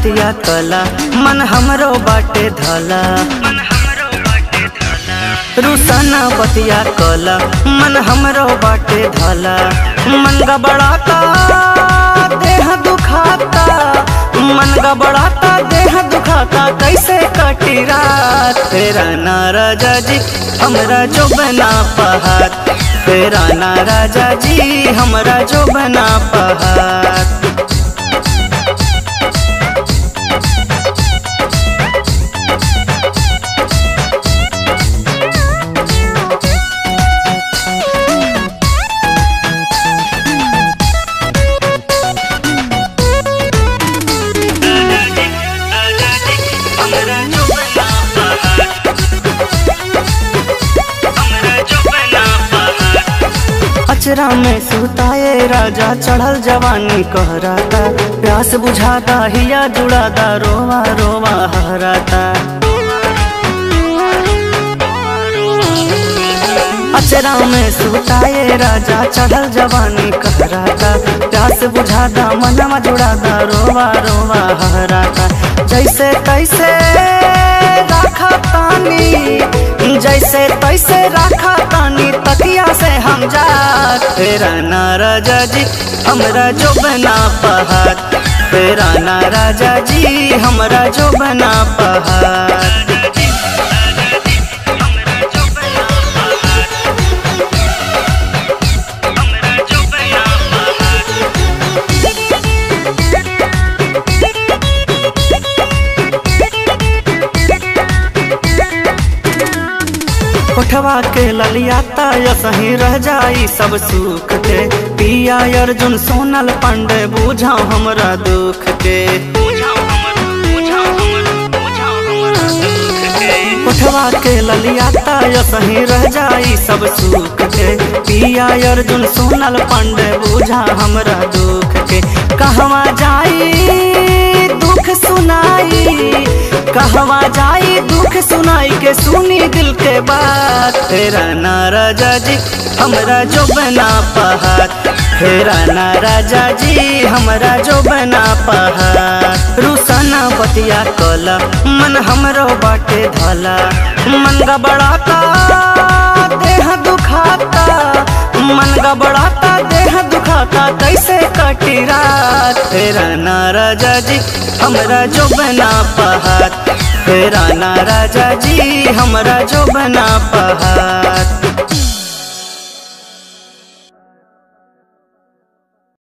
बतिया कला मन हमरो बाटे धला रुसाना बतिया कला मन हमरो बाटे धला मन गबड़ाता देह दुखाता मन गबड़ाता देह दुखाता कैसे कटी रात तेरा ना राजा जी हमरा जो बना पहात तेरा ना राजा जी हमरा जो बना पहात अचरा में सुताए राजा चढ़ल जवानी कहराता प्यास बुझाता हिया जुड़ाता रोवा रोवा हराता अचरा में सुताए राजा चढ़ल जवानी कहराता प्यास बुझाता मनवा जुड़ाता रोवा रोवा हराता जैसे तैसे राखा तानी जैसे तैसे राखा तानी तकिया से हम जा तेरा ना राजा जी हमरा जो बना पहात तेरा ना राजा जी हमरा जो बना पहात कोठवा के ललियाता या सही रह जाई सब सुख के पिया अर्जुन सोनल पांडे बुझाओ हमरा दुख के कोठवा के ललियाता या सही रह जाई सब सुख के पिया अर्जुन सोनल पांडे बुझा हमरा दुख के कहवा जाई दुख सुनाई कहवा जाई दुख सुनाई के सुनी दिल के बात तेरा ना राजा जी हमरा जो बना पहात तेरा ना राजा जी हमरा जो बना पहात रुसाना बतिया कला मन हमरो बाटे धला मन गबड़ाता देह दुखाता मन गबड़ाता देह दुखाता कैसे कटी रात तेरा ना राजा जी हमरा जो बना पहात तेरा ना राजा जी हमरा जो बना पहात